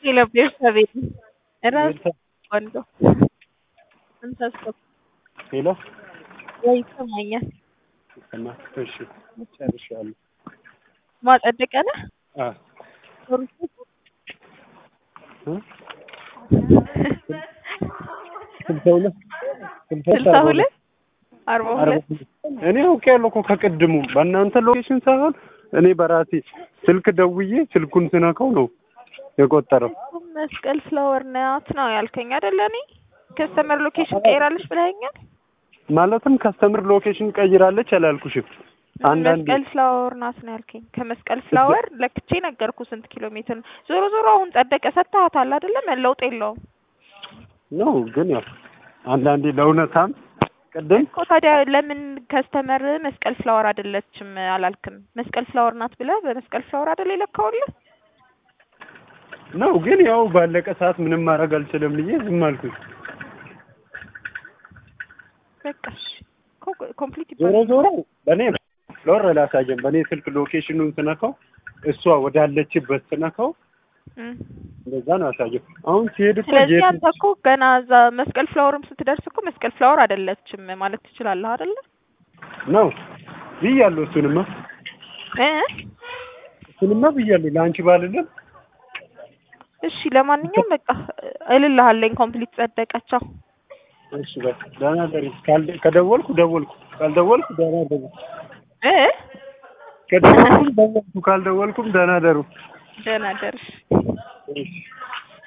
Y la pieza de era cuando እንሳስብ ሄሎ ወይ ይሰማኛል። እና እሺ ጨርሻለሁ። ማጸደቂያ ነህ? አ እ ስልሳ ሁለት ስልሳ ሁለት አርባ ሁለት እኔ አውቄያለሁ እኮ ከቅድሙ በእናንተ ሎኬሽን ሳይሆን እኔ በራሴ ስልክ ደውዬ ስልኩን ስነካው ነው የቆጠረው። መስቀል ፍላወር ናት ነው ያልከኝ አይደለ? እኔ ከስተመር ሎኬሽን ቀይራለች ብለኸኛል። ማለትም ከስተምር ሎኬሽን ቀይራለች አላልኩሽም። አንዳንዴ መስቀል ፍላወር ናት ነው ያልከኝ። ከመስቀል ፍላወር ለክቼ ነገርኩ ስንት ኪሎ ሜትር ነው። ዞሮ ዞሮ አሁን ጸደቀ ሰጥተሃታል አይደለ? መለውጥ የለውም ነው ግን ያው አንዳንዴ ለእውነታም ቅድም እኮ ታዲያ ለምን ከስተመር መስቀል ፍላወር አይደለችም አላልክም? መስቀል ፍላወር ናት ብለህ በመስቀል ፍላወር አይደለ የለካውልህ? ነው ግን ያው ባለቀ ሰዓት ምንም ማድረግ አልችልም ብዬ ዝም አልኩኝ። በቃ እሺ ኮምፕሊት ዞሮ ዞሮ በእኔ ፍሎር ላሳየን በእኔ ስልክ ሎኬሽኑን ስነካው እሷ ወዳለችበት ስነካው እንደዛ ነው ያሳየው። አሁን ሲሄድ እኮ ስለዚህ ጄት አንተ እኮ ገና እዛ መስቀል ፍላወርም ስትደርስ እኮ መስቀል ፍላወር አይደለችም ማለት ትችላለህ አይደለ? ነው ብያለሁ። እሱንማ እ እሱንማ ብያለሁ ለአንቺ ባልልም እሺ ለማንኛውም በቃ እልልሃለኝ ኮምፕሊት ጸደቀቻው። እሺ በቃ ደህና ደሪ። ካልደ- ከደወልኩ ደወልኩ፣ ካልደወልኩ ደህና ደሩ። እ ከደወልኩም ደወልኩ፣ ካልደወልኩም ደህና ደሩ። ደህና ደርሽ። እሺ